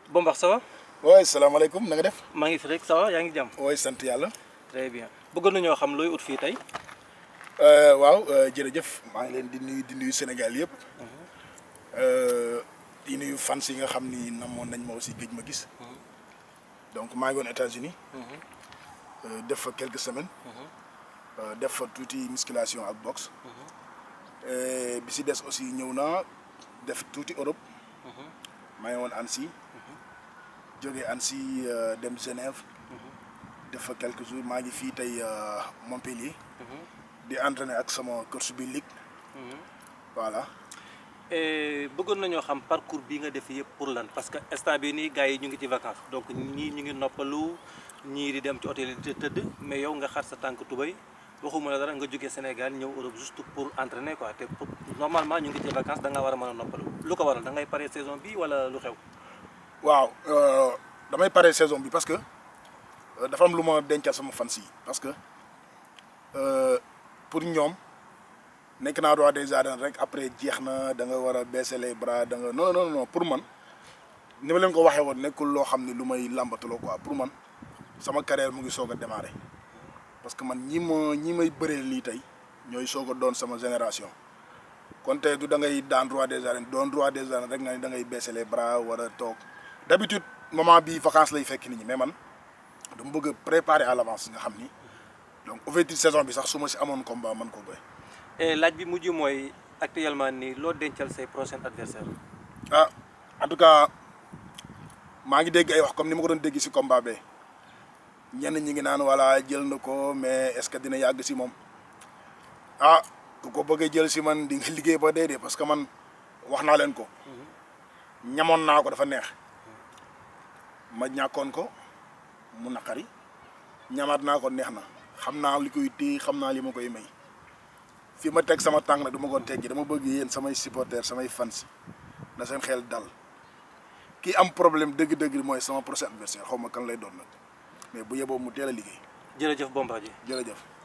Bombar ça va oui salaamaaleykum na nga def. maa ngi fi rek ça va yaa ngi jàmm. oui sant yàlla. très bien bëggoon nañoo xam looy ut fii tey. waaw jërëjëf maa ngi leen di nuyu di nuyu Sénégal yëpp. di nuyu fans yi nga xam ni namoon nañ ma aussi géej ma gis. donc maa ngi woon États-Unis def fa quelques semaines. def fa tuuti musculation ak boxe. bi si des aussi ñëw naa def tuuti Europe. maa ngi woon Annecy. jógee Annecy dem Genève. def fa quelques jours maa ngi fii tey Montpellier. di entraîner ak sama coach bi ligue. voilà. bëggoon nañoo xam parcours bi nga def yëpp pour lan parce que instant bi nii gars yi ñu ngi ci vacances donc ñii ñu ngi noppalu ñii di dem ci hôtel yi di tëdd mais yow nga xar sa tànk tubay waxuma la dara nga jógee Sénégal ñëw Europe juste pour entraîner quoi te normalement ñu ngi ci vacances da nga war a mën a noppalu lu ko waral da ngay pare saison bi wala lu xew. waaw damay pare saison bi parce que dafa am lu ma dencal sama fans yi parce que pour ñoom nekk naa roi des arènes rek après jeex na da nga war a baisser les bras da nga non non non pour man ni ma leen ko waxee woon nekkul loo xam ne lu may làmbatuloo quoi pour man sama carrière mu ngi soog a démarrer parce que man ñi ma ñi may bëree lii tey ñooy soog a doon sama génération kon tey du da ngay daan roi des arènes doon roi des arènes rek nga ni da ngay baisser les bras war a toog d'habitude moment bii vacances lay fekk nit ñi mais man dama bëgg a préparer à l'avance nga xam ni donc ouverture saison bi sax su ma si amoon combat man ko bëri. laaj bi mujj mooy actuellement nii loo dencal say prochains adversaires. ah en tout cas maa ngi dégg ay wax comme ni ma ko doon dégg si combat be ñenn ñi ngi naan voilà jël na ko mais est-ce que dina yàgg si moom ah ku ko bëggee jël si man di nga liggéey ba dee dee parce que man wax naa leen ko. ñamoon naa ko dafa neex. ma ñàkkoon ko mu naqari ñamaat naa ko neex na xam naa li koy téye xam naa li ma koy may. fi ma teg sama tànk nag du ma ko teggi dama bëgg yéen samay supporters samay fans na seen xel dal kii am problème dëgg-dëgg mooy sama prochain adversaire xaw ma kan lay doon nag mais bu yeboo mu teel a liggéey. jërëjëf Bombardier jërëjëf.